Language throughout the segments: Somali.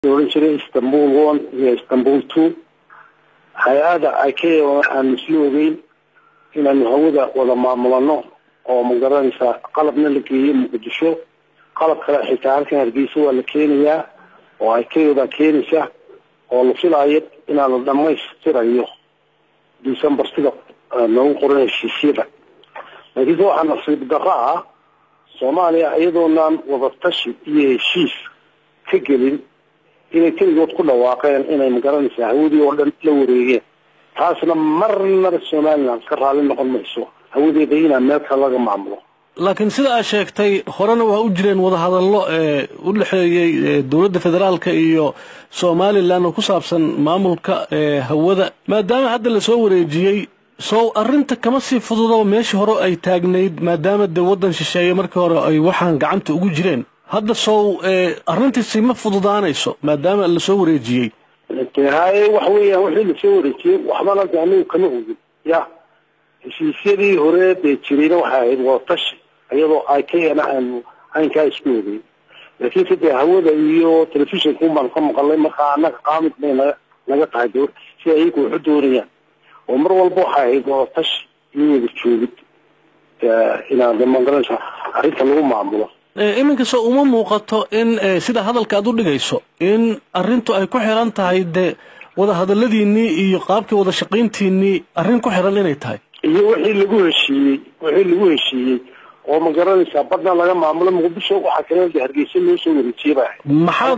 ohan jiray istanbul one iyo istanbul two hay-ada icao aanu isla ogeyn inaanu hawada wada maamulano oo magaranaysaa qalabna la geeyo muqdisho qalab kale xitaa halkan hargeysa waa la keenayaa oo icao baa keenaysa oo la filaayo inaanu dhamaystirayo december sida noogu qoran heshiisyada laakiinse waxaa nasiib darro ah soomaaliya iyadoonaan wadatashi iyo heshiis ka gelin inay keligood ku dhawaaqeen inay magaranaysaa hawadii oo dhan la wareegeen taasna marnaba somaliland ka raalli noqon mayso hawadeeda inaa meel kale laga maamulo laakiin sida aad sheegtay horena waa u jireen wadahadallo ee u dhexeeyey dowladda federaalka iyo somalilan oo ku saabsan maamulka hawada maadaama hadda lasoo wareejiyey sow arrinta kama sii fududaba meeshii hore ay taagnayd maadaama dee waddan shisheeye markii hore ay waxaan gacanta ugu jireen hadda sow arrintiisi ma fududaanayso maadaama lasoo wareejiyey haye waxa weeyaan wixii lasoo wareejiyey waxbana de anigu kama ogin ya heshiisyadii hore dee jirayna waxay ahayd wadatashi iyadoo ikana aanu aynkaa isku ogeyn laakiinse dee hawada iyo telefishinka un baan ka maqalnay markaa annaga qaamid bay naga naga tahay de si ayagu waxu doonayaan oo mar walba waxay ahayd wadatashi iyo wada joogid inaan de magaranaysa arrinta lagu maamulo iminka soo uma muuqato in sida hadalka aad u dhigayso in arrintu ay ku xiran tahay dee wada hadaladiinii iyo qaabkii wada shaqayntiinii arrin ku xiran inay tahay iyo wixii lagu heshiiyey wixii lagu heshiiyey oo ma garanaysaa badna laga maamulo muqdisho waxaa kale de hargeysa loo soo wareejiyey baa maxaad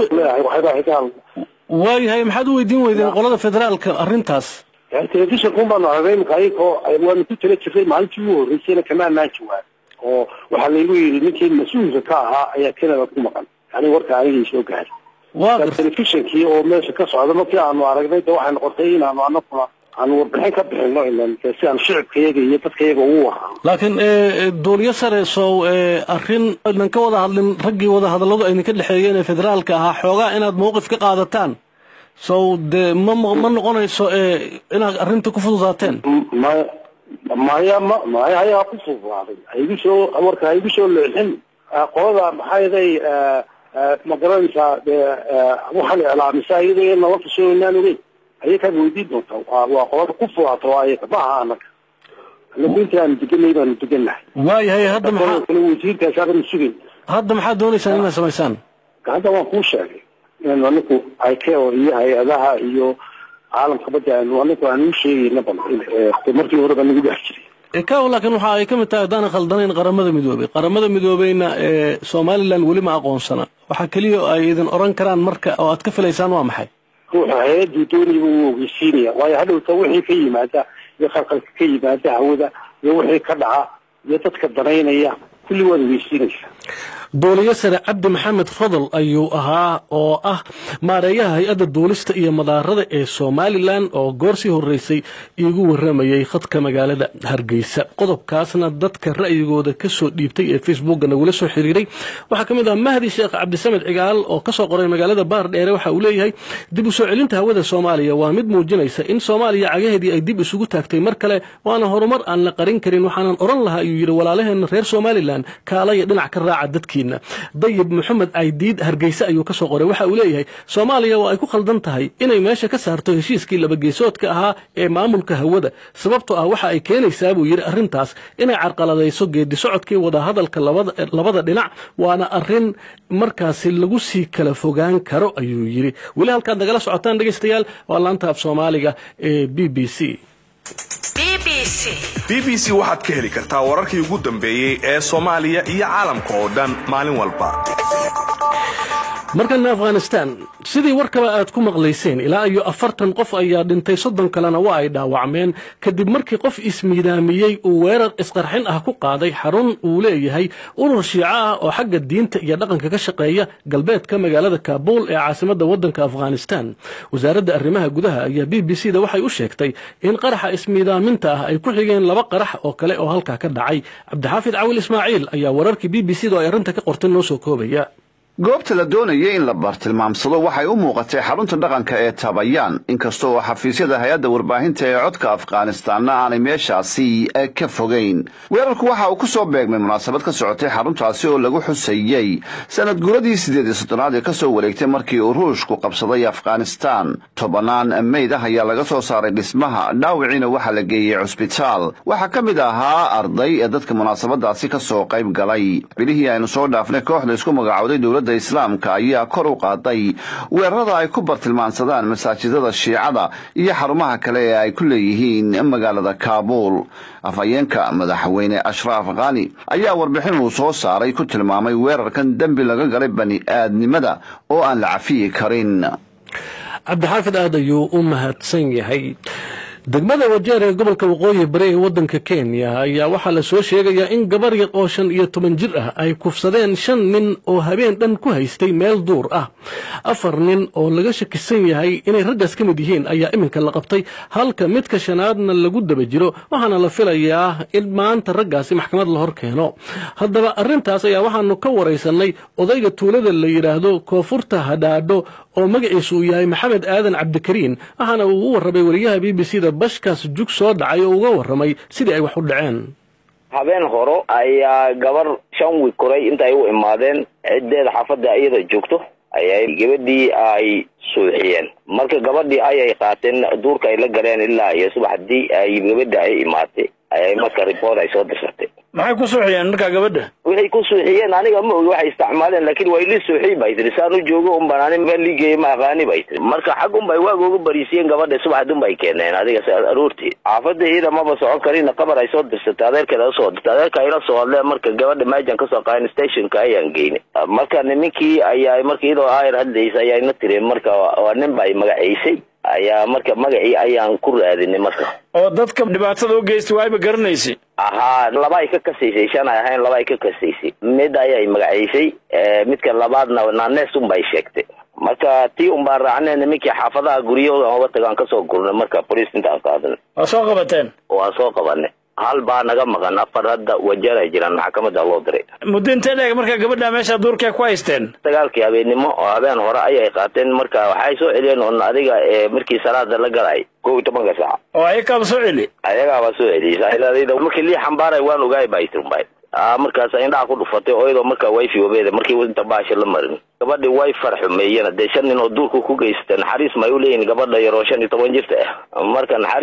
marka waayahay maxaad u weydiin weydeen qolada federaalka arrintaas telefishinka un baanu aragnay imika ayagoo waanu ku tala jirnay maalintii ugu horreysayna kama anaan jawaab oo waxaa laygu yidhi ninkii mas-uulka ka ahaa ayaa canada ku maqan yani warka anigay soo gaaray waa telefishinkii oo meesha ka socda markii aanu aragnay de waxay noqotay inaanu anaguna aanu warbixin ka bixino ilan si aan shicibkayaga iyo dadkayaga ugu warano laakiin duuliyo sare sow arrin aydan ka wada hadlin raggii wada hadalladu aydan ka dhexeeyeen ee federaalka ahaa xoogaa inaad mawqif ka qaadataan sow dee ma ma noqonayso inaad arrinta ku fududaateen maya maya ma maya ayaa ku fududaaday haigu soo warka haigu soo leexin qolada maxaa yaday ma garanaysaa dee waxaan iclaamisa iyadoo nala tasho inaan ogeyn ayakaad weydiin doontaa waa qolada ku fudaata waa ayaka ma aha anaga anagu inta aanu deganay baanu degannahay waayahay hadda maxaa kale wasiirkaasaabanu sugayn hadda maxaad doonaysaan inaad samaysaan hadda waan kuu sheegay in anigu icao iyo hay-adaha iyo caalamka badda aanu anigu aan u sheegayna bal markii horeba nagu dhex jiray kaw laakiin waxa ay ka mid tahay haddaanan khaldanayn qaramada midoobey qaramada midoobeyna ee somalilan weli ma aqoonsana waxaa keliya ay idin oran karaan marka oo aad ka filaysaan waa maxay ruuxa hay-aduu doonayba wuu ogeysiinaya waayo hadhowta wixii ka yimaada iyo khalkhalka ka yimaada hawada iyo wixii ka dhaca iyo dadka danaynaya kulli waad ogeysiinaysaa duuliyo sare cabdi maxamed fadal ayuu ahaa oo ah maareeyaha hay-adda duulista iyo madaarada ee somalilan oo goor sii horreysay iigu warramayay khadka magaalada hargeysa qodobkaasna dadka ra'yigooda kasoo dhiibtay ee facebookga nagula soo xiriiray waxaa ka mid ah mahdi sheekh cabdisamed cigaal oo kasoo qoray magaalada baar dheere waxa uu leeyahay dib u soo celinta hawada soomaaliya waa mid muujinaysa in soomaaliya cagaheedii ay dib isugu taagtay mar kale waana horumar aan la qarin karin waxaanan oran lahaa ayuu yidhi walaalaheena reer somalilan kaalaya dhinac ka raaca dadkii dayib maxamed aydiid hargeyse ayuu kasoo qoray waxa uu leeyahay soomaaliya waa ay ku khaldan tahay inay meesha ka saarto heshiiskii labageesoodka ahaa ee maamulka hawada sababtoo ah waxa ay keenaysaa buu yidhi arrintaas inay carqaladayso geedi socodkii wadahadalka labada dhinac waana arrin markaasi lagu sii kala fogaan karo ayuu yidhi weli halkaad nagala socotaan dhegaystayaal waa laanta af soomaaliga ee b b c b b c waxaad ka heli kartaa wararkii ugu dambeeyey ee soomaaliya iyo caalamka oo dhan maalin walba markana afghanistan sidii warkaba aad ku maqlayseen ilaa iyo afartan qof ayaa dhintay soddon kalena waa ay dhaawacmeen kadib markii qof ismiidaamiyey uu weerar isqarxin ah ku qaaday xarun uu leeyahay urur shiico ah oo xagga diinta iyo dhaqanka ka shaqeeya galbeedka magaalada kaabul ee caasimadda waddanka afghanistan wasaaradda arrimaha gudaha ayaa b b c da waxay u sheegtay in qaraxa ismiidaaminta ah ay ku xigeen laba qarax oo kale oo halkaa ka dhacay cabdixaafid cawil ismaaciil ayaa wararkii b b c da oo ay arrinta ka qortay noo soo koobaya goobta la doonayay in la bartilmaamsado waxay u muuqatay xarunta dhaqanka ee tabayaan inkasta oo xafiisyada hay-adda warbaahinta ee codka afghanistaanna aanay meeshaasi ka fogeyn weerarku waxa uu ku soo beegmay munaasabad ka socotay xaruntaasi oo lagu xusayey sanad guradii siddeed iyo soddonaad ee kasoo wareegtay markii uu ruushku qabsaday afghanistaan tobanaan meyd ah ayaa laga soo saaray dhismaha dhaawiciina waxaa la geeyey cusbitaal waxaa ka mid ahaa arday ee dadka munaasabadaasi kasoo qayb galay bilihii aynu soo dhaafnay kooxda isku magacowday dowladda islaamka ayaa kor u qaaday weerarada ay ku bartilmaansadaan masaajidada shiicada iyo xarumaha kale ee ay ku leeyihiin magaalada kaabuul afhayeenka madaxweyne ashraaf khani ayaa warbixin uu soo saaray ku tilmaamay weerarkan dembi laga galay bani aadnimada oo aan la cafiyi karin cabdixaafid aad ayuu u mahadsan yahay degmada wajeer ee gobolka waqooyi bari ee waddanka kenya ayaa waxaa la soo sheegayaa in gabar yar oo shan iyo toban jir ah ay kufsadeen shan nin oo habeen dhan ku haystay meel duur ah afar nin oo laga shakisan yahay inay raggaas ka mid yihiin ayaa iminka la qabtay halka midka shanaadna lagu daba jiro waxaana la filayaa in maanta raggaasi maxkamad la hor keeno haddaba arrintaas ayaa waxaanu ka waraysanay odayga tuulada la yidhaahdo koonfurta hadhaadho oo magaciisu uu yahay maxamed aadan cabdikariin waxaana uu u warramay wariyaha b b c da bashkaas jug soo dhacay oo uga warramay sidii ay wax u dhaceen habeen horo ayaa gabar shan wiig koray intaay u imaadeen ciddeeda xaafadda iyada joogto ayay gabadhii ay suuxiyeen marka gabadhii ayay qaateen duurka ay la galeen ilaa iyo subaxdii ay gabadha ay imaatay ayay marka report ay soo dirsatay maxay ku suuxiyeen markaa gabadha waxay ku suuxiyeen aniga ma ogi waxay isticmaaleen laakiin waa ili suuxiy bay tiri saan u joogo un baan ani meel liigeeye ma aqaani bay tiri marka xag un bay waag uga bariisiyeen gabadha subaxd un bay keeneen adiga aroortii xaafadda iyada maba socon karin qabar ay soo dirsatay adeerkeeda usoo dirtay adeerka ayla soo hadleen marka gabadha maajan kasoo qaadeen stationka ayaan geynay marka nimankii ayaa marka iyadoo ayar hadlaysa ayayna tireen marka waa nin bay magaciisay ayaa marka magacii ayaan ku raadinay marka oo dadka dhibaatada u geystay waayba garanaysay ahaa laba ay ka kasaysay shan ay ahayn laba ay ka kasaysay mid ayay magaciisay midka labaadna naanees un bay sheegtay marka tii un baan raacnay nimankii xaafadaha guryahooda oga tagaan kasoo gurnay marka boliis intaan qaadana waa soo qabateen waa soo qabanay hal baa naga maqan afar hadda wajeer ay jiraan maxkamada loo diray muddo intee dheeg markaa gabadha meesha duurkee ku haysteen dagaalkii habeennimo oo habeen hore ayay qaateen marka waxay soo celiyeen on adiga markii salaada la galay kow iyo tobanka saaca oo ayakaaba soo celi ayagaaba soo celiyay markii lii xambaaray waan ogaay bay tirunbay markaas indhaha ku dhufatay oo iyadoo markaa wifi wabeeda markii inta baasha la marin gabadhi way farxumeeyeen dee shan nin oo duurka ku geysata naxariis may u leeyihin gabadha yaroo shan iyo toban jirta ah marka